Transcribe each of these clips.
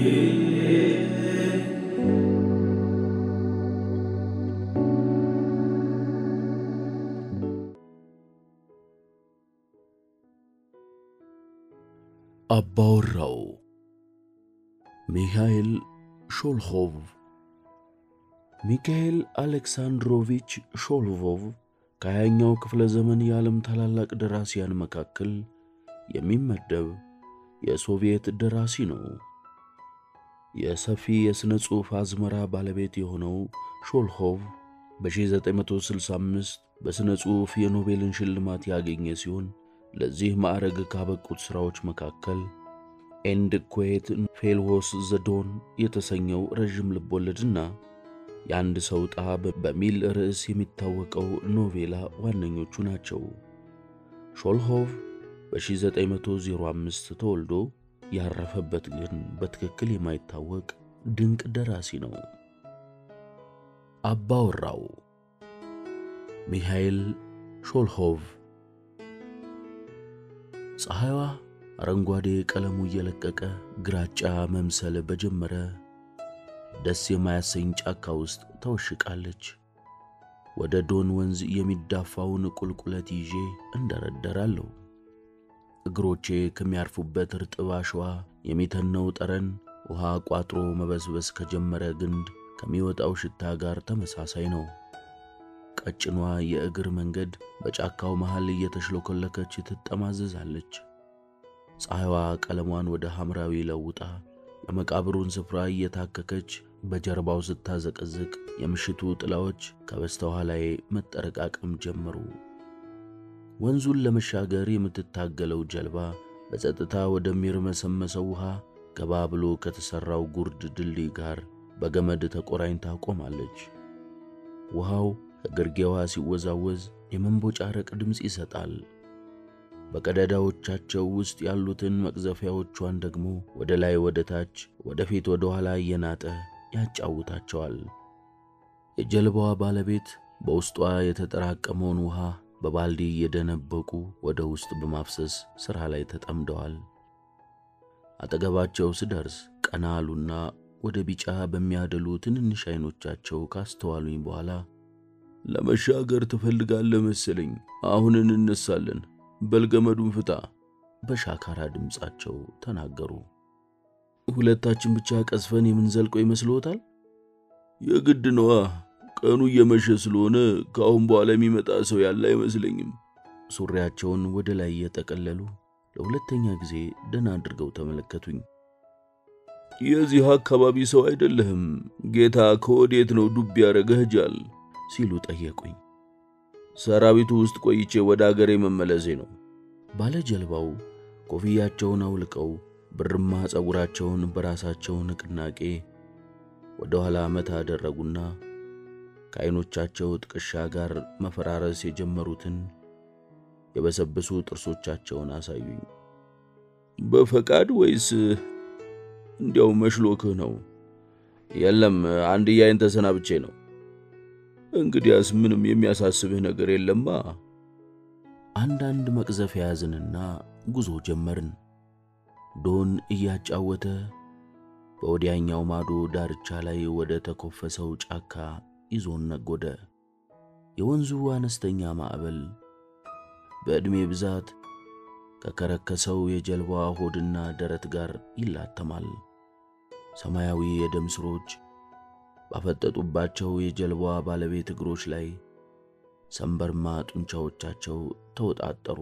አባወራው ሚካኤል ሾልኾቭ ሚካኤል አሌክሳንድሮቪች ሾልቮቭ ከሀያኛው ክፍለ ዘመን የዓለም ታላላቅ ደራሲያን መካከል የሚመደብ የሶቪየት ደራሲ ነው። የሰፊ የሥነ ጽሑፍ አዝመራ ባለቤት የሆነው ሾልኾቭ በ1965 በሥነ ጽሑፍ የኖቤልን ሽልማት ያገኘ ሲሆን ለዚህ ማዕረግ ካበቁት ሥራዎች መካከል ኤንድ ኩዌት ፌልዎስ ዘዶን የተሰኘው ረዥም ልቦለድና የአንድ ሰው ዕጣ በሚል ርዕስ የሚታወቀው ኖቬላ ዋነኞቹ ናቸው። ሾልኾቭ በ1905 ተወልዶ ያረፈበት ግን በትክክል የማይታወቅ ድንቅ ደራሲ ነው። አባወራው ሚካኤል ሾልኾቭ ፀሐይዋ አረንጓዴ ቀለሙ እየለቀቀ ግራጫ መምሰል በጀመረ ደስ የማያሰኝ ጫካ ውስጥ ተወሽቃለች። ወደ ዶን ወንዝ የሚዳፋውን ቁልቁለት ይዤ እንደረደራለሁ። እግሮቼ ከሚያርፉበት እርጥብ አሸዋ የሚተነው ጠረን ውሃ ቋጥሮ መበስበስ ከጀመረ ግንድ ከሚወጣው ሽታ ጋር ተመሳሳይ ነው። ቀጭኗ የእግር መንገድ በጫካው መሃል እየተሽለኮለከች ትጠማዘዛለች። ፀሐይዋ ቀለሟን ወደ ሐምራዊ ለውጣ የመቃብሩን ስፍራ እየታከከች በጀርባው ስታዘቀዝቅ የምሽቱ ጥላዎች ከበስተኋላዬ መጠረቃቀም ጀመሩ። ወንዙን ለመሻገር የምትታገለው ጀልባ በጸጥታ ወደሚርመሰመሰው ውሃ ገባ ብሎ ከተሠራው ጉርድ ድልድይ ጋር በገመድ ተቆራኝታ ቆማለች። ውሃው ከግርጌዋ ሲወዛወዝ የመንቦጫረቅ ድምፅ ይሰጣል። በቀዳዳዎቻቸው ውስጥ ያሉትን መቅዘፊያዎቿን ደግሞ ወደ ላይ ወደ ታች፣ ወደ ፊት ወደ ኋላ እየናጠ ያጫውታቸዋል። የጀልባዋ ባለቤት በውስጧ የተጠራቀመውን ውሃ በባልዲ እየደነበቁ ወደ ውስጥ በማፍሰስ ሥራ ላይ ተጠምደዋል። አጠገባቸው ስደርስ ቀና አሉና ወደ ቢጫ በሚያደሉ ትንንሽ ዐይኖቻቸው ካስተዋሉኝ በኋላ ለመሻገር ትፈልጋለህ መሰለኝ፣ አሁን እንነሳለን፣ በልገመዱን ፍታ በሻካራ ድምፃቸው ተናገሩ። ሁለታችን ብቻ ቀዝፈን የምንዘልቀው ይመስልዎታል? የግድ ነዋ። ቀኑ እየመሸ ስለሆነ ከአሁን በኋላ የሚመጣ ሰው ያለ አይመስለኝም። ሱሪያቸውን ወደ ላይ እየጠቀለሉ ለሁለተኛ ጊዜ ደህና አድርገው ተመለከቱኝ። የዚህ አካባቢ ሰው አይደለህም። ጌታ ከወዴት ነው ዱብ ያደረገህ ጃል ሲሉ ጠየቁኝ። ሰራዊቱ ውስጥ ቆይቼ ወደ አገሬ መመለሴ ነው። ባለ ጀልባው ኮፍያቸውን አውልቀው ብርማ ጸጉራቸውን በራሳቸው ንቅናቄ ወደ ኋላ መታ አደረጉና ከዐይኖቻቸው ጥቅሻ ጋር መፈራረስ የጀመሩትን የበሰበሱ ጥርሶቻቸውን አሳዩኝ። በፈቃድ ወይስ እንዲያው መሽሎክህ ነው? የለም አንድያዬን ተሰናብቼ ነው። እንግዲያስ ምንም የሚያሳስብህ ነገር የለማ። አንዳንድ መቅዘፊያ ያዝንና ጉዞ ጀመርን። ዶን እያጫወተ በወዲያኛው ማዶ ዳርቻ ላይ ወደ ተኮፈሰው ጫካ ይዞን ነጎደ። የወንዙ አነስተኛ ማዕበል በዕድሜ ብዛት ከከረከሰው የጀልባዋ ሆድና ደረት ጋር ይላተማል። ሰማያዊ የደም ስሮች ባፈጠጡባቸው የጀልባዋ ባለቤት እግሮች ላይ ሰንበርማ ጡንቻዎቻቸው ተወጣጠሩ።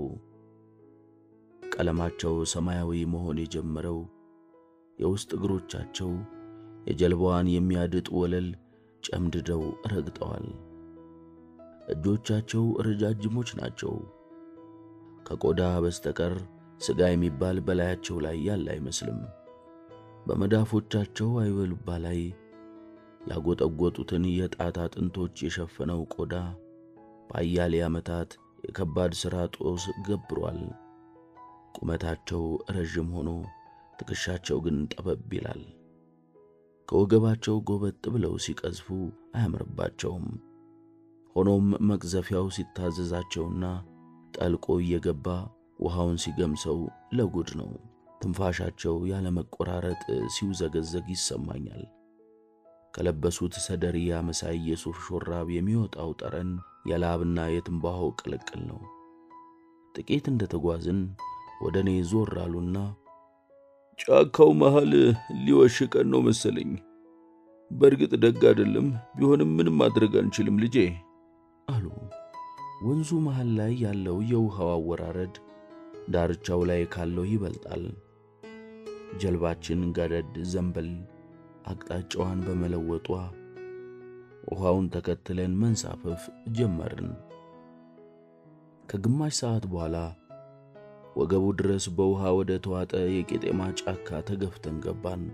ቀለማቸው ሰማያዊ መሆን የጀመረው የውስጥ እግሮቻቸው የጀልባዋን የሚያድጥ ወለል ጨምድደው ረግጠዋል። እጆቻቸው ረጃጅሞች ናቸው። ከቆዳ በስተቀር ሥጋ የሚባል በላያቸው ላይ ያለ አይመስልም። በመዳፎቻቸው አይበሉባ ላይ ያጎጠጎጡትን የጣት አጥንቶች የሸፈነው ቆዳ በአያሌ ዓመታት የከባድ ሥራ ጦስ ገብሯል። ቁመታቸው ረዥም ሆኖ ትከሻቸው ግን ጠበብ ይላል። ከወገባቸው ጎበጥ ብለው ሲቀዝፉ አያምርባቸውም። ሆኖም መቅዘፊያው ሲታዘዛቸውና ጠልቆ እየገባ ውሃውን ሲገምሰው ለጉድ ነው። ትንፋሻቸው ያለመቆራረጥ ሲውዘገዘግ ይሰማኛል። ከለበሱት ሰደርያ መሳይ የሱፍ ሹራብ የሚወጣው ጠረን የላብና የትንባሆ ቅልቅል ነው። ጥቂት እንደተጓዝን ወደ እኔ ዞር አሉና ጫካው መሃል ሊወሽቀን ነው መሰለኝ። በእርግጥ ደግ አይደለም፣ ቢሆንም ምንም ማድረግ አንችልም ልጄ አሉ። ወንዙ መሃል ላይ ያለው የውሃው አወራረድ ዳርቻው ላይ ካለው ይበልጣል። ጀልባችን ገደድ ዘንበል አቅጣጫዋን በመለወጧ ውሃውን ተከትለን መንሳፈፍ ጀመርን። ከግማሽ ሰዓት በኋላ ወገቡ ድረስ በውሃ ወደ ተዋጠ የቄጤማ ጫካ ተገፍተን ገባን።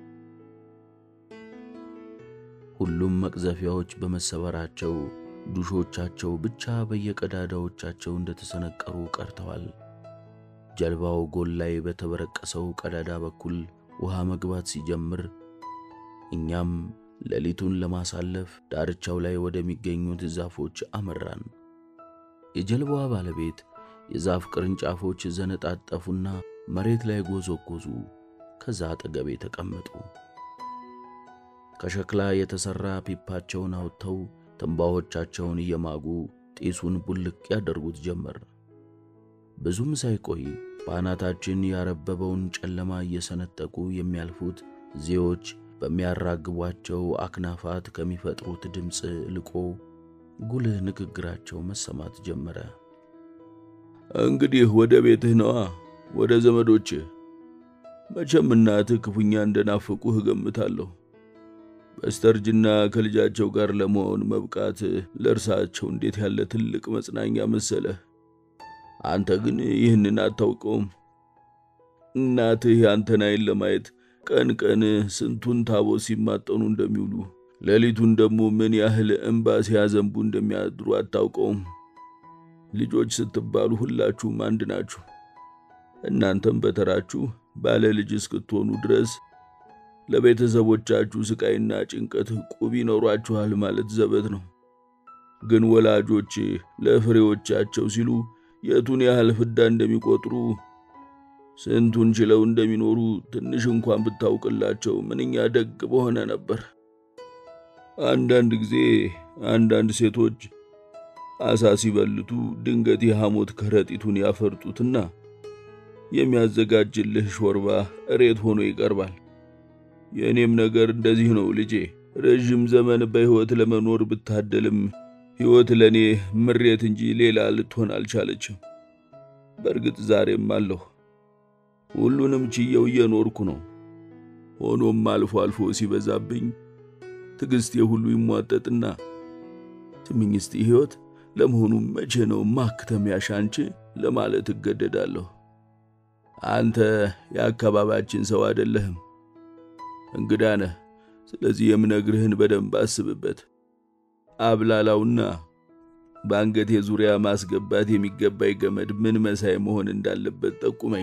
ሁሉም መቅዘፊያዎች በመሰበራቸው ዱሾቻቸው ብቻ በየቀዳዳዎቻቸው እንደተሰነቀሩ ቀርተዋል። ጀልባው ጎል ላይ በተበረቀሰው ቀዳዳ በኩል ውሃ መግባት ሲጀምር እኛም ሌሊቱን ለማሳለፍ ዳርቻው ላይ ወደሚገኙት ዛፎች አመራን። የጀልባዋ ባለቤት የዛፍ ቅርንጫፎች ዘነጣጠፉና መሬት ላይ ጎዘጎዙ። ከዛ አጠገቤ ተቀመጡ። ከሸክላ የተሠራ ፒፓቸውን አውጥተው ትንባሆቻቸውን እየማጉ ጢሱን ቡልቅ ያደርጉት ጀመር። ብዙም ሳይቆይ በአናታችን ያረበበውን ጨለማ እየሰነጠቁ የሚያልፉት ዜዎች በሚያራግቧቸው አክናፋት ከሚፈጥሩት ድምፅ ልቆ ጉልህ ንግግራቸው መሰማት ጀመረ። እንግዲህ ወደ ቤትህ ነዋ፣ ወደ ዘመዶችህ። መቼም እናትህ ክፉኛ እንደናፈቁህ እገምታለሁ። በስተርጅና ከልጃቸው ጋር ለመሆን መብቃት ለእርሳቸው እንዴት ያለ ትልቅ መጽናኛ መሰለህ። አንተ ግን ይህንን አታውቀውም። እናትህ ያንተን ዓይን ለማየት ቀን ቀን ስንቱን ታቦት ሲማጠኑ እንደሚውሉ ሌሊቱን ደግሞ ምን ያህል እንባ ሲያዘንቡ እንደሚያድሩ አታውቀውም። ልጆች ስትባሉ ሁላችሁም አንድ ናችሁ። እናንተም በተራችሁ ባለ ልጅ እስክትሆኑ ድረስ ለቤተሰቦቻችሁ ስቃይና ጭንቀት ቁብ ይኖሯችኋል ማለት ዘበት ነው። ግን ወላጆች ለፍሬዎቻቸው ሲሉ የቱን ያህል ፍዳ እንደሚቆጥሩ ስንቱን ችለው እንደሚኖሩ ትንሽ እንኳን ብታውቅላቸው ምንኛ ደግ በሆነ ነበር። አንዳንድ ጊዜ አንዳንድ ሴቶች አሳ ሲበልቱ ድንገት የሐሞት ከረጢቱን ያፈርጡትና የሚያዘጋጅልህ ሾርባ እሬት ሆኖ ይቀርባል። የእኔም ነገር እንደዚህ ነው ልጄ። ረዥም ዘመን በሕይወት ለመኖር ብታደልም ሕይወት ለእኔ ምሬት እንጂ ሌላ ልትሆን አልቻለችም። በእርግጥ ዛሬም አለሁ። ሁሉንም ችየው እየኖርኩ ነው። ሆኖም አልፎ አልፎ ሲበዛብኝ ትዕግሥቴ ሁሉ ይሟጠጥና ስምኝ እስቲ ሕይወት ለመሆኑ መቼ ነው ማክተሚያሽ አንቺ ለማለት እገደዳለሁ። አንተ የአካባቢያችን ሰው አይደለህም፣ እንግዳ ነህ። ስለዚህ የምነግርህን በደንብ አስብበት። አብላላውና በአንገቴ ዙሪያ ማስገባት የሚገባኝ ገመድ ምን መሳይ መሆን እንዳለበት ጠቁመኝ።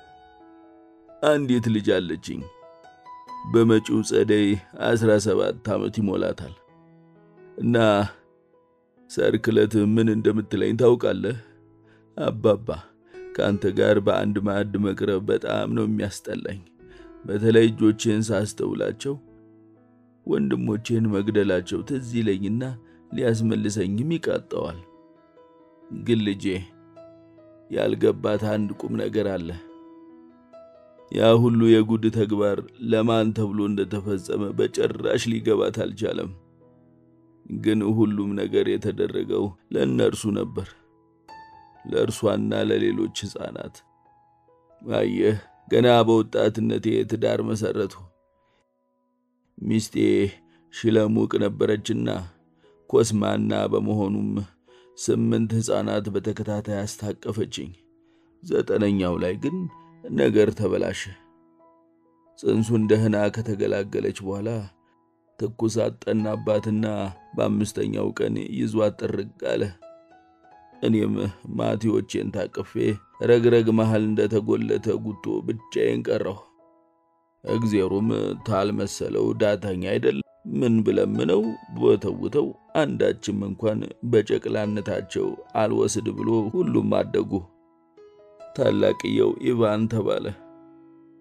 አንዲት ልጅ አለችኝ። በመጪው ጸደይ አስራ ሰባት ዓመት ይሞላታል እና ሰርክ ዕለት ምን እንደምትለኝ ታውቃለህ? አባባ ከአንተ ጋር በአንድ ማዕድ መቅረብ በጣም ነው የሚያስጠላኝ። በተለይ እጆቼን ሳስተውላቸው ወንድሞቼን መግደላቸው ትዝ ይለኝና ሊያስመልሰኝም ይቃጠዋል። ግን ልጄ ያልገባት አንድ ቁም ነገር አለ። ያ ሁሉ የጉድ ተግባር ለማን ተብሎ እንደተፈጸመ በጭራሽ ሊገባት አልቻለም። ግን ሁሉም ነገር የተደረገው ለእነርሱ ነበር፣ ለእርሷና ለሌሎች ሕፃናት። አየህ፣ ገና በወጣትነቴ ትዳር መሠረቱ። ሚስቴ ሽለሙቅ ነበረችና ኮስማና በመሆኑም ስምንት ሕፃናት በተከታታይ አስታቀፈችኝ። ዘጠነኛው ላይ ግን ነገር ተበላሸ። ጽንሱን ደህና ከተገላገለች በኋላ ትኩሳት ጠናባትና በአምስተኛው ቀን ይዟት ጥርግ አለ። እኔም ማቴዎቼን ታቅፌ ረግረግ መሃል እንደተጎለተ ጉቶ ብቻዬን ቀረሁ። እግዜሩም ታልመሰለው ዳተኛ አይደለም። ምን ብለምነው ቦተውተው አንዳችም እንኳን በጨቅላነታቸው አልወስድ ብሎ ሁሉም አደጉ። ታላቅየው ኢቫን ተባለ።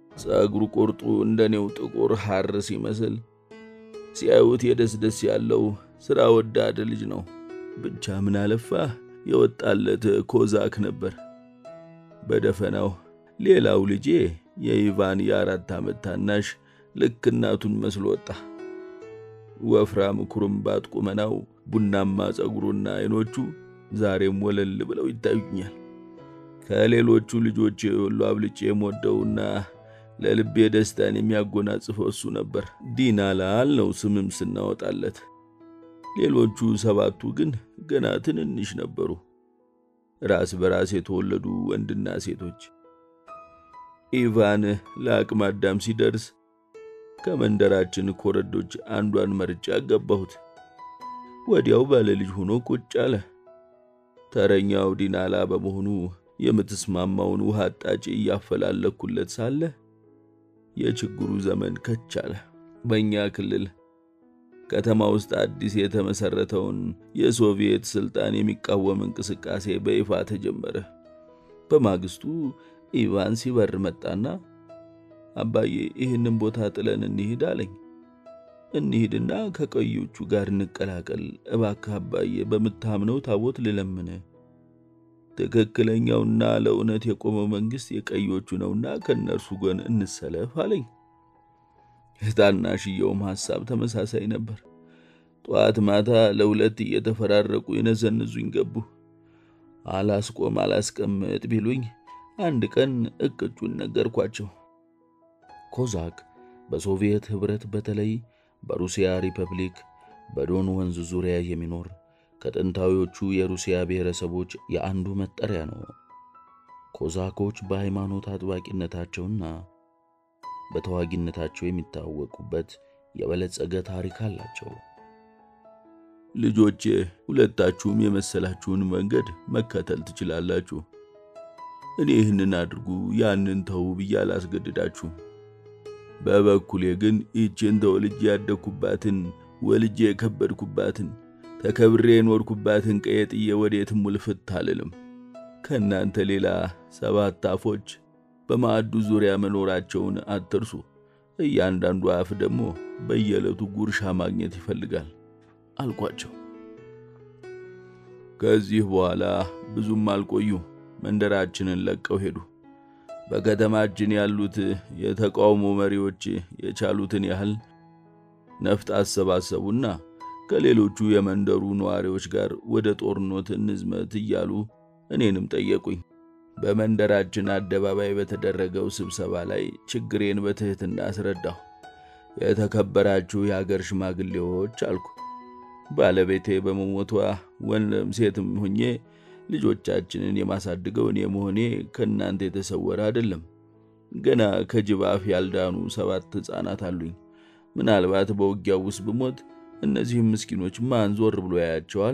ጸጉሩ ቁርጡ እንደኔው ጥቁር ሐር ሲመስል ሲያዩት የደስደስ ያለው ሥራ ወዳድ ልጅ ነው። ብቻ ምን አለፋህ የወጣለት ኮዛክ ነበር። በደፈናው ሌላው ልጄ የኢቫን የአራት ዓመት ታናሽ ልክ እናቱን መስሎ ወጣ። ወፍራም ኩርምባት ቁመናው፣ ቡናማ ጸጉሩና አይኖቹ ዛሬም ወለል ብለው ይታዩኛል። ከሌሎቹ ልጆች ሁሉ አብልጬ የምወደውና ለልቤ ደስታን የሚያጎናጽፈው እሱ ነበር። ዲናላል ነው ስምም ስናወጣለት። ሌሎቹ ሰባቱ ግን ገና ትንንሽ ነበሩ፣ ራስ በራስ የተወለዱ ወንድና ሴቶች። ኢቫን ለአቅመ አዳም ሲደርስ ከመንደራችን ኮረዶች አንዷን መርጬ አገባሁት። ወዲያው ባለ ልጅ ሆኖ ቁጭ አለ። ተረኛው ዲናላ በመሆኑ የምትስማማውን ውሃ አጣጭ እያፈላለኩለት ሳለ የችግሩ ዘመን ከች አለ። በእኛ ክልል ከተማ ውስጥ አዲስ የተመሰረተውን የሶቪየት ስልጣን የሚቃወም እንቅስቃሴ በይፋ ተጀመረ። በማግስቱ ኢቫን ሲበር መጣና አባዬ ይህንን ቦታ ጥለን እንሂድ አለኝ። እንሂድና ከቀዮቹ ጋር እንቀላቀል እባክህ አባዬ፣ በምታምነው ታቦት ልለምን። ትክክለኛውና ለእውነት የቆመው መንግሥት የቀዮቹ ነውና ከእነርሱ ጎን እንሰለፍ አለኝ። የታናሽየውም ሐሳብ ተመሳሳይ ነበር። ጠዋት ማታ ለሁለት እየተፈራረቁ የነዘንዙኝ ገቡ። አላስቆም አላስቀምጥ ቢሉኝ አንድ ቀን እቅጩን ነገርኳቸው። ኮዛክ በሶቪየት ኅብረት በተለይ በሩሲያ ሪፐብሊክ በዶን ወንዝ ዙሪያ የሚኖር ከጥንታዊዎቹ የሩሲያ ብሔረሰቦች የአንዱ መጠሪያ ነው። ኮዛኮች በሃይማኖት አጥባቂነታቸውና በተዋጊነታቸው የሚታወቁበት የበለጸገ ታሪክ አላቸው። ልጆቼ ሁለታችሁም የመሰላችሁን መንገድ መከተል ትችላላችሁ። እኔ ይህንን አድርጉ ያንን ተው ብዬ አላስገድዳችሁም። በበኩሌ ግን ይህችን ተወልጄ ያደግኩባትን ወልጄ የከበድኩባትን ተከብሬ የኖርኩባትን ቀዬ ጥዬ ወዴትም ውልፍት አልልም። ከእናንተ ሌላ ሰባት አፎች በማዕዱ ዙሪያ መኖራቸውን አትርሱ። እያንዳንዱ አፍ ደግሞ በየዕለቱ ጉርሻ ማግኘት ይፈልጋል አልኳቸው። ከዚህ በኋላ ብዙም አልቆዩ፣ መንደራችንን ለቀው ሄዱ። በከተማችን ያሉት የተቃውሞ መሪዎች የቻሉትን ያህል ነፍጥ አሰባሰቡና ከሌሎቹ የመንደሩ ነዋሪዎች ጋር ወደ ጦርነት እንዝመት እያሉ እኔንም ጠየቁኝ። በመንደራችን አደባባይ በተደረገው ስብሰባ ላይ ችግሬን በትሕትና አስረዳሁ። የተከበራችሁ የአገር ሽማግሌዎች አልኩ፣ ባለቤቴ በመሞቷ ወንድም ሴትም ሁኜ ልጆቻችንን የማሳድገው እኔ መሆኔ ከእናንተ የተሰወረ አይደለም። ገና ከጅብ አፍ ያልዳኑ ሰባት ሕፃናት አሉኝ። ምናልባት በውጊያው ውስጥ ብሞት እነዚህም ምስኪኖች ማን ዞር ብሎ ያያቸዋል?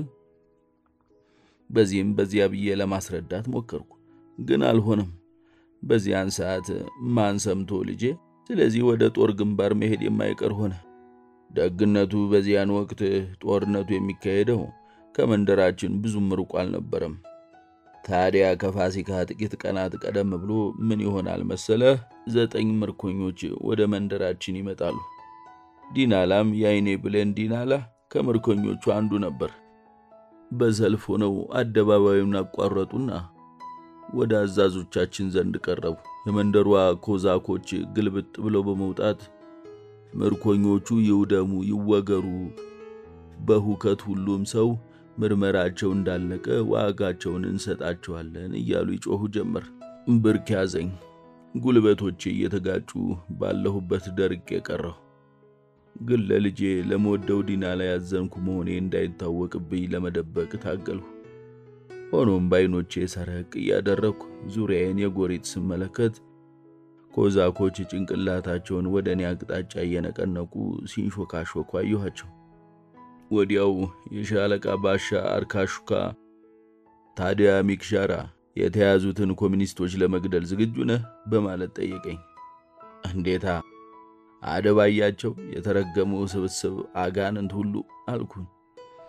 በዚህም በዚያ ብዬ ለማስረዳት ሞከርኩ፣ ግን አልሆነም። በዚያን ሰዓት ማን ሰምቶ ልጄ፣ ስለዚህ ወደ ጦር ግንባር መሄድ የማይቀር ሆነ። ደግነቱ በዚያን ወቅት ጦርነቱ የሚካሄደው ከመንደራችን ብዙም ርቆ አልነበረም። ታዲያ ከፋሲካ ጥቂት ቀናት ቀደም ብሎ ምን ይሆናል መሰለህ? ዘጠኝ ምርኮኞች ወደ መንደራችን ይመጣሉ። ዲናላም የአይኔ ብሌን ዲናላ ከምርኮኞቹ አንዱ ነበር። በሰልፍ ሆነው አደባባዩን አቋረጡና ወደ አዛዞቻችን ዘንድ ቀረቡ። የመንደሯ ኮዛኮች ግልብጥ ብለው በመውጣት ምርኮኞቹ ይውደሙ፣ ይወገሩ፣ በሁከት ሁሉም ሰው ምርመራቸው እንዳለቀ ዋጋቸውን እንሰጣቸዋለን እያሉ ይጮኹ ጀመር። ብርክ ያዘኝ። ጉልበቶቼ እየተጋጩ ባለሁበት ደርቄ ቀረሁ። ግን ለልጄ ለመወደው ዲናላ ያዘንኩ መሆኔ እንዳይታወቅብኝ ለመደበቅ ታገልሁ። ሆኖም በዓይኖቼ ሰረቅ እያደረግኩ ዙሪያዬን የጎሪጥ ስመለከት ኮዛኮች ጭንቅላታቸውን ወደ እኔ አቅጣጫ እየነቀነቁ ሲንሾካሾኩ አየኋቸው። ወዲያው የሻለቃ ባሻ አርካሹካ ታዲያ ሚክሻራ የተያዙትን ኮሚኒስቶች ለመግደል ዝግጁ ነህ? በማለት ጠየቀኝ። እንዴታ አደባያቸው የተረገሙ ስብስብ አጋንንት ሁሉ አልኩኝ።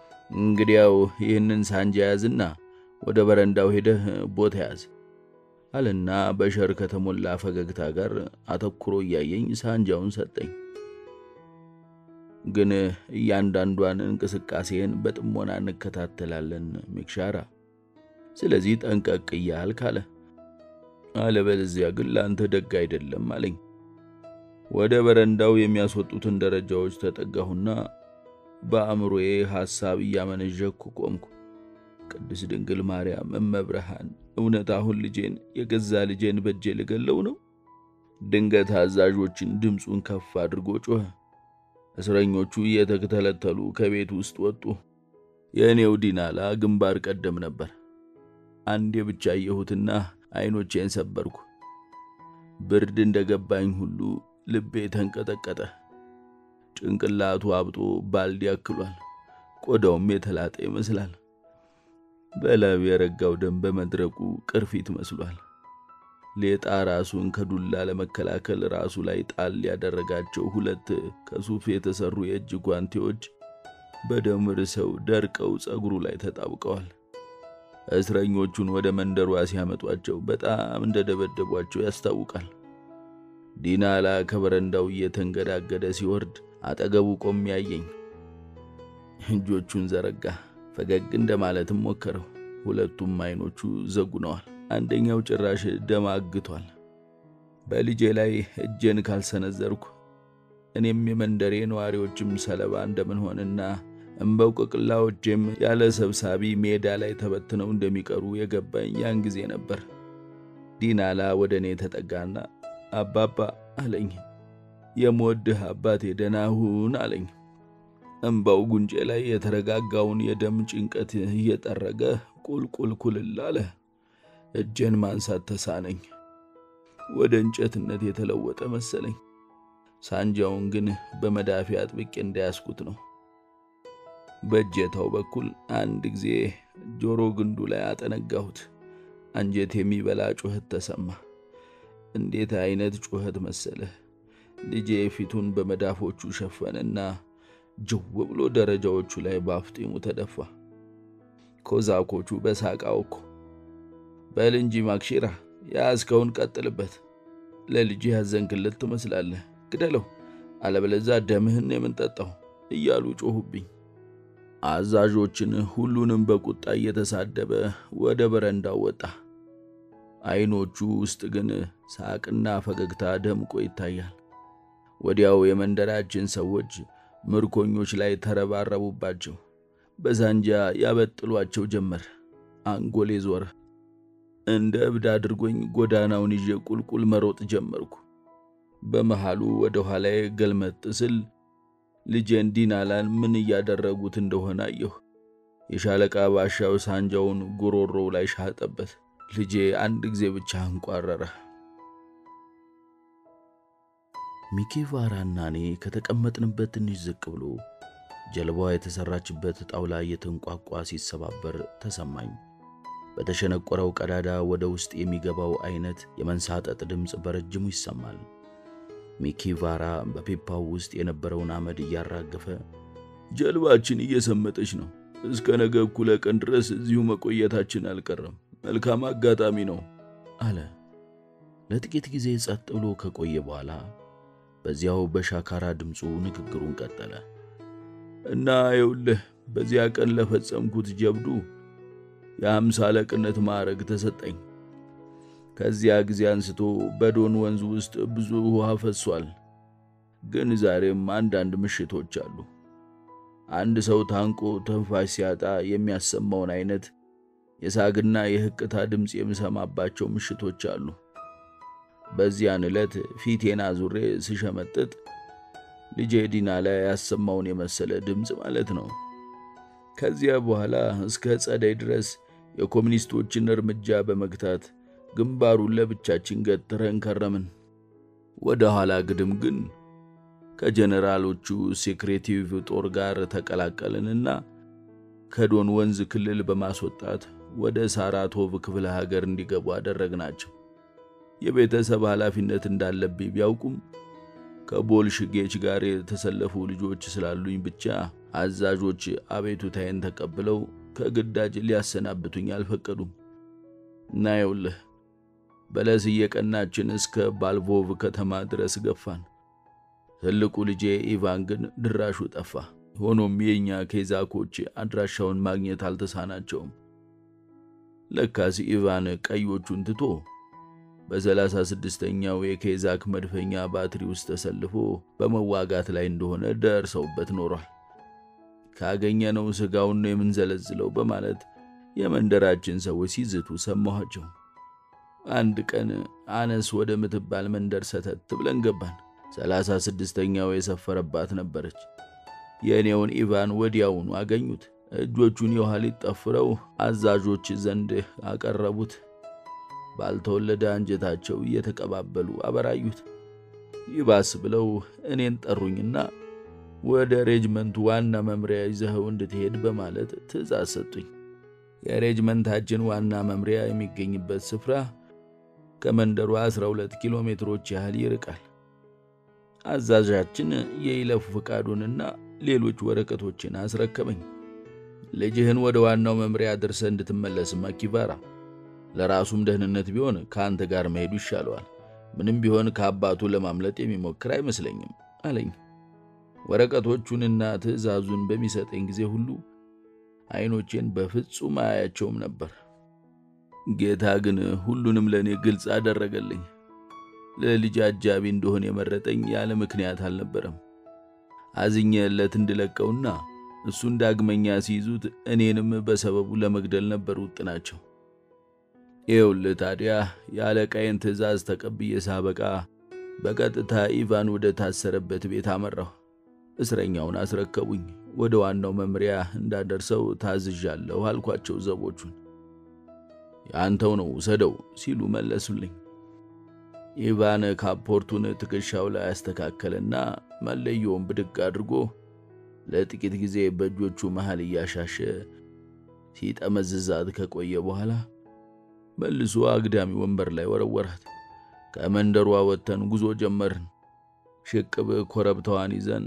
እንግዲያው ይህንን ሳንጃ ያዝና ወደ በረንዳው ሄደህ ቦታ ያዝ። አለና በሸር ከተሞላ ፈገግታ ጋር አተኩሮ እያየኝ ሳንጃውን ሰጠኝ። ግን እያንዳንዷን እንቅስቃሴን በጥሞና እንከታተላለን ሚክሻራ። ስለዚህ ጠንቀቅ እያልክ አለ። አለበለዚያ ግን ለአንተ ደግ አይደለም አለኝ። ወደ በረንዳው የሚያስወጡትን ደረጃዎች ተጠጋሁና በአእምሮዬ ሐሳብ እያመነዠኩ ቆምኩ። ቅድስት ድንግል ማርያም እመብርሃን፣ እውነት አሁን ልጄን የገዛ ልጄን በእጄ ልገለው ነው? ድንገት አዛዦችን ድምፁን ከፍ አድርጎ ጮኸ። እስረኞቹ እየተተለተሉ ከቤት ውስጥ ወጡ። የእኔው ዲናላ ግንባር ቀደም ነበር። አንዴ ብቻ አየሁትና አይኖቼን ሰበርኩ። ብርድ እንደገባኝ ሁሉ ልቤ ተንቀጠቀጠ። ጭንቅላቱ አብጦ ባልዲ ያክሏል። ቆዳውም የተላጠ ይመስላል። በላዩ የረጋው ደም በመድረቁ ቅርፊት መስሏል። ሌጣ ራሱን ከዱላ ለመከላከል ራሱ ላይ ጣል ያደረጋቸው ሁለት ከሱፍ የተሰሩ የእጅ ጓንቴዎች በደም ርሰው ደርቀው ጸጉሩ ላይ ተጣብቀዋል። እስረኞቹን ወደ መንደሯ ሲያመጧቸው በጣም እንደደበደቧቸው ያስታውቃል። ዲናላ ከበረንዳው እየተንገዳገደ ሲወርድ አጠገቡ ቆም ያየኝ። እጆቹን ዘረጋ፣ ፈገግ እንደማለትም ሞከረው። ሁለቱም አይኖቹ ዘጉነዋል። አንደኛው ጭራሽ ደም አግቷል። በልጄ ላይ እጄን ካልሰነዘርኩ እኔም የመንደሬ ነዋሪዎችም ሰለባ እንደምንሆንና እምበውቅቅላዎቼም ያለ ሰብሳቢ ሜዳ ላይ ተበትነው እንደሚቀሩ የገባኝ ያን ጊዜ ነበር። ዲናላ ወደ እኔ ተጠጋና አባባ አለኝ። የምወድህ አባቴ ደህና ሁን አለኝ። እምባው ጉንጬ ላይ የተረጋጋውን የደም ጭንቀት እየጠረገ ቁልቁል ኩልል አለ። እጄን ማንሳት ተሳነኝ። ወደ እንጨትነት የተለወጠ መሰለኝ። ሳንጃውን ግን በመዳፊ አጥብቄ እንዳያስኩት ነው። በእጀታው በኩል አንድ ጊዜ ጆሮ ግንዱ ላይ አጠነጋሁት። አንጀት የሚበላ ጩኸት ተሰማ። እንዴት አይነት ጩኸት መሰለህ! ልጄ ፊቱን በመዳፎቹ ሸፈነና ጅው ብሎ ደረጃዎቹ ላይ በአፍጢሙ ተደፋ። ኮዛኮቹ በሳቅ አወኩ። በል እንጂ ማክሺራ የያዝከውን ቀጥልበት። ለልጅ ያዘንክለት ትመስላለህ። ግደለው፣ አለበለዛ ደምህን የምንጠጣው እያሉ ጮኹብኝ። አዛዦችን ሁሉንም በቁጣ እየተሳደበ ወደ በረንዳው ወጣ። አይኖቹ ውስጥ ግን ሳቅና ፈገግታ ደምቆ ይታያል። ወዲያው የመንደራችን ሰዎች ምርኮኞች ላይ ተረባረቡባቸው። በዛንጃ ያበጥሏቸው ጀመር። አንጎሌ ዞረ። እንደ እብድ አድርጎኝ ጎዳናውን ይዤ ቁልቁል መሮጥ ጀመርኩ። በመሃሉ ወደ ኋላዬ ገልመጥ ስል ልጄን ዲናላን ምን እያደረጉት እንደሆነ አየሁ። የሻለቃ ባሻው ሳንጃውን ጉሮሮው ላይ ሻጠበት። ልጄ አንድ ጊዜ ብቻ አንቋረረ። ሚኪቫራና እኔ ከተቀመጥንበት ትንሽ ዝቅ ብሎ ጀልባዋ የተሰራችበት ጣውላ እየተንቋቋ ሲሰባበር ተሰማኝ። በተሸነቆረው ቀዳዳ ወደ ውስጥ የሚገባው አይነት የመንሳጠጥ ድምፅ በረጅሙ ይሰማል። ሚኪቫራ በፒፓው ውስጥ የነበረውን አመድ እያራገፈ ጀልባችን እየሰመጠች ነው። እስከ ነገ እኩለ ቀን ድረስ እዚሁ መቆየታችን አልቀረም። መልካም አጋጣሚ ነው አለ። ለጥቂት ጊዜ ጸጥ ብሎ ከቆየ በኋላ በዚያው በሻካራ ድምፁ ንግግሩን ቀጠለ። እና ይኸውልህ በዚያ ቀን ለፈጸምኩት ጀብዱ የአምሳ አለቅነት ማዕረግ ተሰጠኝ። ከዚያ ጊዜ አንስቶ በዶን ወንዝ ውስጥ ብዙ ውሃ ፈሷል። ግን ዛሬም አንዳንድ ምሽቶች አሉ። አንድ ሰው ታንቆ ተንፋሽ ሲያጣ የሚያሰማውን አይነት የሳግና የህቅታ ድምፅ የምሰማባቸው ምሽቶች አሉ። በዚያን ዕለት ፊቴን አዙሬ ስሸመጥጥ ልጄ ዲና ላይ ያሰማውን የመሰለ ድምፅ ማለት ነው። ከዚያ በኋላ እስከ ጸደይ ድረስ የኮሚኒስቶችን እርምጃ በመግታት ግንባሩን ለብቻችን ገትረን ከረምን። ወደ ኋላ ግድም ግን ከጀኔራሎቹ ሴክሬቲቭ ጦር ጋር ተቀላቀልንና ከዶን ወንዝ ክልል በማስወጣት ወደ ሳራቶቭ ክፍለ ሀገር እንዲገቡ አደረግናቸው። የቤተሰብ ኃላፊነት እንዳለብኝ ቢያውቁም ከቦልሽጌች ጋር የተሰለፉ ልጆች ስላሉኝ ብቻ አዛዦች አቤቱታዬን ተቀብለው ከግዳጅ ሊያሰናብቱኝ አልፈቀዱም። እና ይኸውልህ በለስ እየቀናችን እስከ ባልቮቭ ከተማ ድረስ ገፋን። ትልቁ ልጄ ኢቫን ግን ድራሹ ጠፋ። ሆኖም የእኛ ኬዛኮች አድራሻውን ማግኘት አልተሳናቸውም። ለካስ ኢቫን ቀዮቹን ትቶ በሰላሳ ስድስተኛው የኬዛክ መድፈኛ ባትሪ ውስጥ ተሰልፎ በመዋጋት ላይ እንደሆነ ደርሰውበት ኖሯል። ካገኘነው ሥጋውን ነው የምንዘለዝለው በማለት የመንደራችን ሰዎች ሲዝቱ ሰማኋቸው። አንድ ቀን አነስ ወደ ምትባል መንደር ሰተት ብለን ገባን። ሰላሳ ስድስተኛው የሰፈረባት ነበረች። የእኔውን ኢቫን ወዲያውኑ አገኙት። እጆቹን የኋሊት ጠፍረው አዛዦች ዘንድ አቀረቡት። ባልተወለደ አንጀታቸው እየተቀባበሉ አበራዩት። ይባስ ብለው እኔን ጠሩኝና ወደ ሬጅመንቱ ዋና መምሪያ ይዘኸው እንድትሄድ በማለት ትእዛዝ ሰጡኝ። የሬጅመንታችን ዋና መምሪያ የሚገኝበት ስፍራ ከመንደሩ 12 ኪሎ ሜትሮች ያህል ይርቃል። አዛዣችን የይለፉ ፈቃዱንና ሌሎች ወረቀቶችን አስረከበኝ። ልጅህን ወደ ዋናው መምሪያ አድርሰ እንድትመለስ ማኪቫራ፣ ለራሱም ደህንነት ቢሆን ከአንተ ጋር መሄዱ ይሻለዋል። ምንም ቢሆን ከአባቱ ለማምለጥ የሚሞክር አይመስለኝም አለኝ። ወረቀቶቹንና ትእዛዙን በሚሰጠኝ ጊዜ ሁሉ አይኖቼን በፍጹም አያቸውም ነበር። ጌታ ግን ሁሉንም ለእኔ ግልጽ አደረገልኝ። ለልጅ አጃቢ እንደሆን የመረጠኝ ያለ ምክንያት አልነበረም። አዝኜለት እንድለቀውና እሱን ዳግመኛ ሲይዙት እኔንም በሰበቡ ለመግደል ነበር ውጥናቸው። ይኸውልህ ታዲያ የአለቃዬን ትእዛዝ ተቀብዬ ሳበቃ በቀጥታ ኢቫን ወደ ታሰረበት ቤት አመራሁ። እስረኛውን አስረከቡኝ። ወደ ዋናው መምሪያ እንዳደርሰው ታዝዣለሁ አልኳቸው ዘቦቹን። የአንተው ነው ውሰደው ሲሉ መለሱልኝ። ኢቫን ካፖርቱን ትከሻው ላይ ያስተካከለና መለየውን ብድግ አድርጎ ለጥቂት ጊዜ በእጆቹ መሃል እያሻሸ ሲጠመዝዛት ከቆየ በኋላ መልሶ አግዳሚ ወንበር ላይ ወረወራት። ከመንደሯ ወጥተን ጉዞ ጀመርን። ሽቅብ ኮረብታዋን ይዘን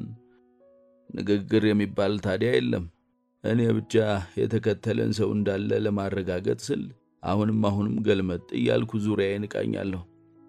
ንግግር የሚባል ታዲያ የለም። እኔ ብቻ የተከተለን ሰው እንዳለ ለማረጋገጥ ስል አሁንም አሁንም ገልመጥ እያልኩ ዙሪያዬን እቃኛለሁ።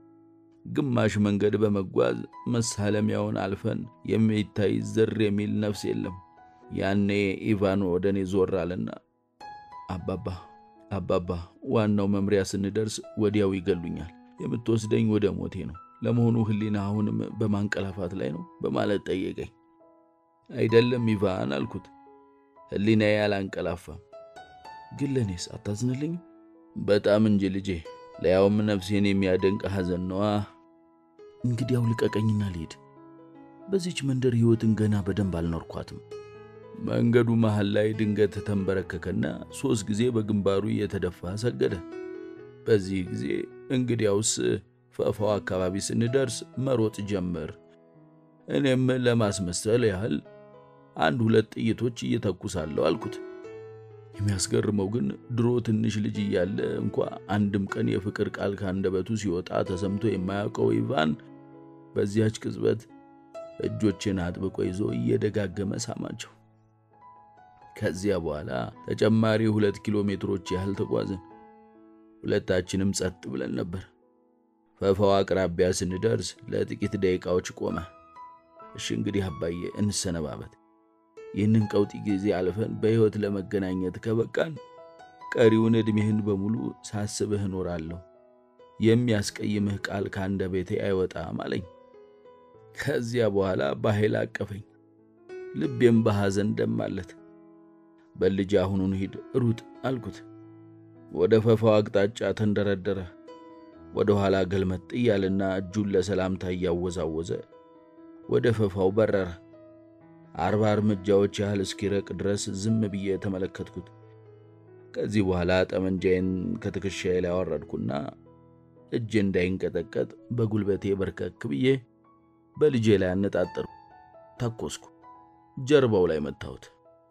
ግማሽ መንገድ በመጓዝ መሳለሚያውን አልፈን የሚታይ ዝር የሚል ነፍስ የለም። ያኔ ኢቫን ወደ እኔ ዞር አለና አባባ አባባ፣ ዋናው መምሪያ ስንደርስ ወዲያው ይገሉኛል። የምትወስደኝ ወደ ሞቴ ነው። ለመሆኑ ሕሊና አሁንም በማንቀላፋት ላይ ነው? በማለት ጠየቀኝ። አይደለም ኢቫን አልኩት። ሕሊናዬ አላንቀላፋም። ግን ለእኔስ አታዝንልኝ? በጣም እንጂ ልጄ፣ ለያውም ነፍሴን የሚያደንቅ ሐዘን ነዋ። እንግዲያው ልቀቀኝና ልሄድ። በዚች መንደር ሕይወትን ገና በደንብ አልኖርኳትም። መንገዱ መሃል ላይ ድንገት ተንበረከከና ሦስት ጊዜ በግንባሩ እየተደፋ ሰገደ። በዚህ ጊዜ እንግዲያውስ ፈፋው አካባቢ ስንደርስ መሮጥ ጀመር። እኔም ለማስመሰል ያህል አንድ ሁለት ጥይቶች እየተኩሳለሁ አልኩት። የሚያስገርመው ግን ድሮ ትንሽ ልጅ እያለ እንኳ አንድም ቀን የፍቅር ቃል ካንደበቱ ሲወጣ ተሰምቶ የማያውቀው ኢቫን በዚያች ቅጽበት እጆችን አጥብቆ ይዞ እየደጋገመ ሳማቸው። ከዚያ በኋላ ተጨማሪ ሁለት ኪሎ ሜትሮች ያህል ተጓዝን። ሁለታችንም ጸጥ ብለን ነበር። ፈፋው አቅራቢያ ስንደርስ ለጥቂት ደቂቃዎች ቆመ። እሺ እንግዲህ አባዬ እንሰነባበት። ይህንን ቀውጢ ጊዜ አልፈን በሕይወት ለመገናኘት ከበቃን ቀሪውን ዕድሜህን በሙሉ ሳስብህ እኖራለሁ። የሚያስቀይምህ ቃል ከአንደበቴ አይወጣም አለኝ። ከዚያ በኋላ በኃይል አቀፈኝ። ልቤም በሐዘን ደማለት። በልጅ አሁኑን ሂድ ሩጥ አልኩት። ወደ ፈፋው አቅጣጫ ተንደረደረ። ወደ ኋላ ገልመጥ እያልና እጁን ለሰላምታ እያወዛወዘ ወደ ፈፋው በረረ። አርባ እርምጃዎች ያህል እስኪረቅ ድረስ ዝም ብዬ ተመለከትኩት። ከዚህ በኋላ ጠመንጃዬን ከትከሻዬ ላይ አወረድኩና እጄ እንዳይንቀጠቀጥ በጉልበቴ በርከክ ብዬ በልጄ ላይ አነጣጠርኩ። ተኮስኩ። ጀርባው ላይ መታሁት።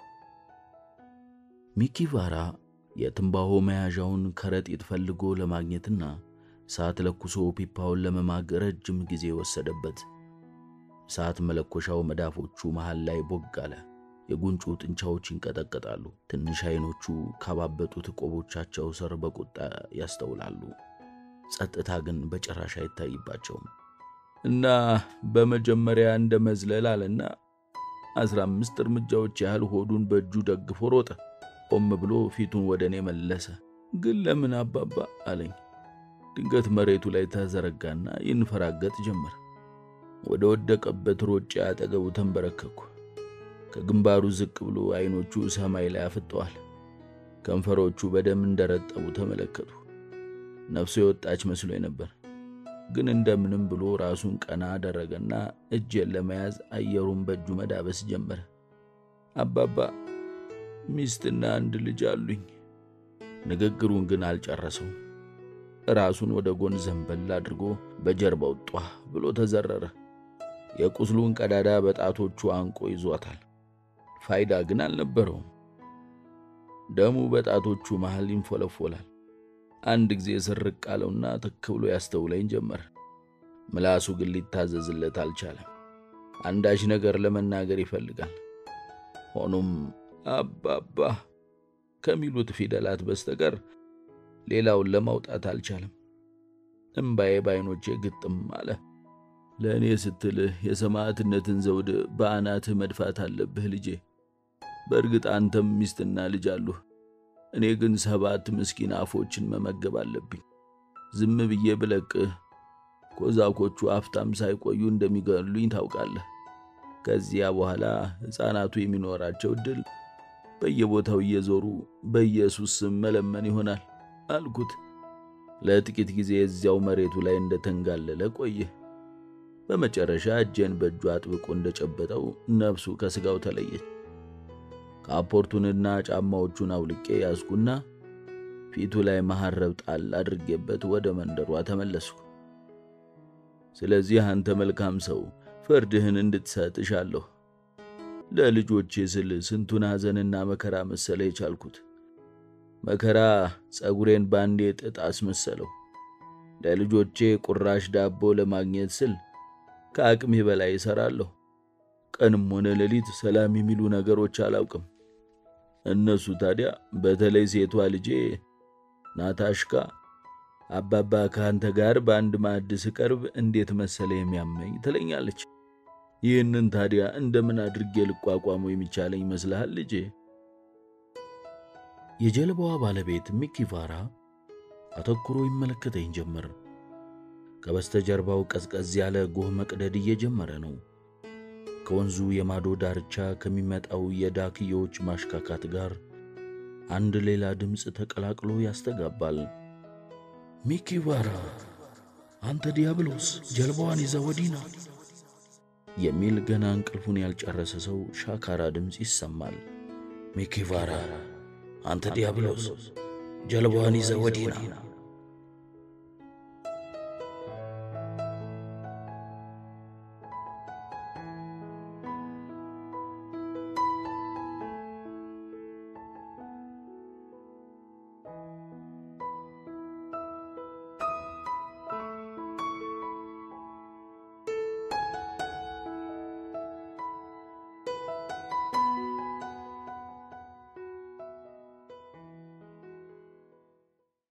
ሚኪቫራ የትንባሆ መያዣውን ከረጢት ፈልጎ ለማግኘትና ሰዓት ለኩሶ ፒፓውን ለመማግ ረጅም ጊዜ ወሰደበት። ሰዓት መለኮሻው መዳፎቹ መሃል ላይ ቦግ አለ። የጉንጩ ጥንቻዎች ይንቀጠቀጣሉ። ትንሽ አይኖቹ ካባበጡት ቆቦቻቸው ስር በቁጣ ያስተውላሉ። ጸጥታ ግን በጭራሽ አይታይባቸውም። እና በመጀመሪያ እንደ መዝለል አለና አስራ አምስት እርምጃዎች ያህል ሆዱን በእጁ ደግፎ ሮጠ። ቆም ብሎ ፊቱን ወደ እኔ መለሰ። ግን ለምን አባባ አለኝ። ድንገት መሬቱ ላይ ተዘረጋና ይንፈራገጥ ጀመር። ወደ ወደቀበት ሮጬ አጠገቡ ተንበረከኩ። ከግንባሩ ዝቅ ብሎ አይኖቹ ሰማይ ላይ አፍጠዋል። ከንፈሮቹ በደም እንደረጠቡ ተመለከቱ። ነፍሱ የወጣች መስሎኝ ነበር። ግን እንደምንም ብሎ ራሱን ቀና አደረገና እጄን ለመያዝ አየሩን በእጁ መዳበስ ጀመረ። አባባ ሚስትና አንድ ልጅ አሉኝ። ንግግሩን ግን አልጨረሰውም። ራሱን ወደ ጎን ዘንበል አድርጎ በጀርባው ጧ ብሎ ተዘረረ። የቁስሉን ቀዳዳ በጣቶቹ አንቆ ይዟታል። ፋይዳ ግን አልነበረውም። ደሙ በጣቶቹ መሃል ይንፎለፎላል። አንድ ጊዜ ስርቅ አለውና ትክ ብሎ ያስተውለኝ ጀመር። ምላሱ ግን ሊታዘዝለት አልቻለም። አንዳች ነገር ለመናገር ይፈልጋል። ሆኖም አባባ ከሚሉት ፊደላት በስተቀር ሌላውን ለማውጣት አልቻለም። እምባዬ በዓይኖቼ ግጥም አለ። ለእኔ ስትልህ የሰማዕትነትን ዘውድ በአናትህ መድፋት አለብህ ልጄ። በእርግጥ አንተም ሚስትና ልጅ አሉህ። እኔ ግን ሰባት ምስኪን አፎችን መመገብ አለብኝ። ዝም ብዬ ብለቅህ ኮዛኮቹ አፍታም ሳይቆዩ እንደሚገሉኝ ታውቃለህ። ከዚያ በኋላ ሕፃናቱ የሚኖራቸው ዕድል በየቦታው እየዞሩ በኢየሱስ ስም መለመን ይሆናል አልኩት። ለጥቂት ጊዜ እዚያው መሬቱ ላይ እንደተንጋለለ ቆየ። በመጨረሻ እጄን በእጁ አጥብቆ እንደጨበጠው ነፍሱ ከሥጋው ተለየች። ካፖርቱንና ጫማዎቹን አውልቄ ያዝኩና ፊቱ ላይ መሐረብ ጣል አድርጌበት ወደ መንደሯ ተመለስኩ። ስለዚህ አንተ መልካም ሰው ፍርድህን እንድትሰጥ እሻለሁ። ለልጆቼ ስል ስንቱን ሐዘንና መከራ መሰለ የቻልኩት። መከራ ጸጉሬን ባንዴ ጥጥ አስመሰለው። ለልጆቼ ቁራሽ ዳቦ ለማግኘት ስል ከአቅሜ በላይ እሠራለሁ። ቀንም ሆነ ሌሊት ሰላም የሚሉ ነገሮች አላውቅም። እነሱ ታዲያ በተለይ ሴቷ ልጄ ናታሽካ አባባ ከአንተ ጋር በአንድ ማዕድ ስቀርብ እንዴት መሰለ የሚያመኝ ትለኛለች። ይህንን ታዲያ እንደምን አድርጌ ልቋቋሙ የሚቻለኝ ይመስልሃል ልጄ? የጀልባዋ ባለቤት ሚኪ ቫራ አተኩሮ ይመለከተኝ ጀመር። ከበስተጀርባው ቀዝቀዝ ያለ ጎህ መቅደድ እየጀመረ ነው። ከወንዙ የማዶ ዳርቻ ከሚመጣው የዳክዬዎች ማሽካካት ጋር አንድ ሌላ ድምፅ ተቀላቅሎ ያስተጋባል። ሚኪ ቫራ፣ አንተ ዲያብሎስ ጀልባዋን ይዘህ ወዲህ ና የሚል ገና እንቅልፉን ያልጨረሰ ሰው ሻካራ ድምፅ ይሰማል። ሚኪ ቫራ፣ አንተ ዲያብሎስ ጀልባዋን ይዘህ ወዲህ ና